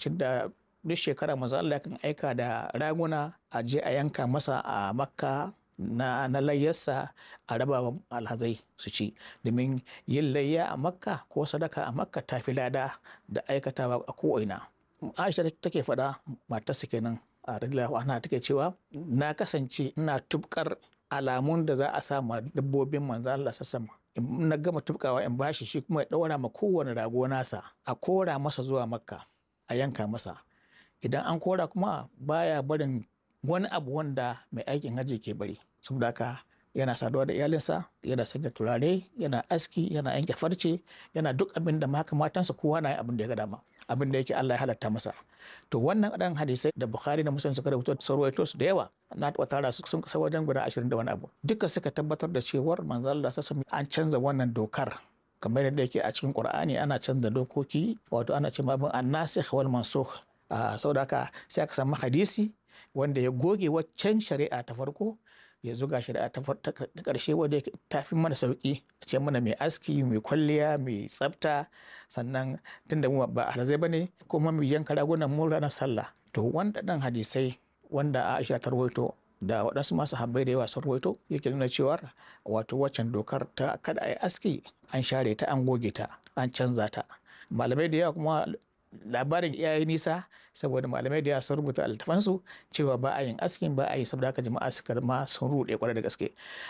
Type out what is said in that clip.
lokacin da duk shekara manzo Allah kan aika da raguna a je a yanka masa a makka na, na layyarsa a raba wa alhazai su ci domin yin layya a makka ko sadaka a makka ta fi lada da aikatawa a ko'ina aisha take faɗa matarsa kenan a radiyallahu anha take cewa na kasance ina tubkar alamun da za a sa ma dabbobin manzo Allah sassama in na gama tubkawa in bashi shi kuma ya ɗaura ma kowane rago nasa a kora masa zuwa makka a yanka masa idan an kora kuma baya barin wani abu wanda mai aikin hajji ke bari saboda haka yana saduwa da iyalinsa yana sanya turare yana aski yana yanke farce yana duk abin da maka matansa kowa na abin da ya ga dama abin da yake Allah ya halatta masa to wannan ɗan hadisai da Bukhari da Muslim suka rubuta sarwaito su da yawa na taɓa tara su sun kasa wajen guda ashirin da wani abu duka suka tabbatar da cewar manzo Allah sassa an canza wannan dokar kamar yadda yake a cikin Qur'ani ana canza dokoki wato ana cewa abin annasikh wal mansukh saboda haka sai aka samu hadisi wanda ya goge waccan shari'a ta farko ya zuga shari'a ta ƙarshe wadda ta fi mana sauƙi a ce mana mai aski mai kwalliya mai tsafta sannan tunda mu ba alhazai ba ne kuma mai yanka ragunan mu ranar sallah to wanda ɗan hadisai wanda Aisha ta rawaito da waɗansu masu habbai da yawa sun rawaito yake nuna cewa wato waccan dokar ta kada a yi aski an share ta an goge ta an canza ta malamai da yawa kuma labarin iyaye nisa saboda malamai da yawa sun rubuta altafansu cewa ba a yin askin ba a yi saboda haka jama'a suka ma sun ruɗe kwarai da gaske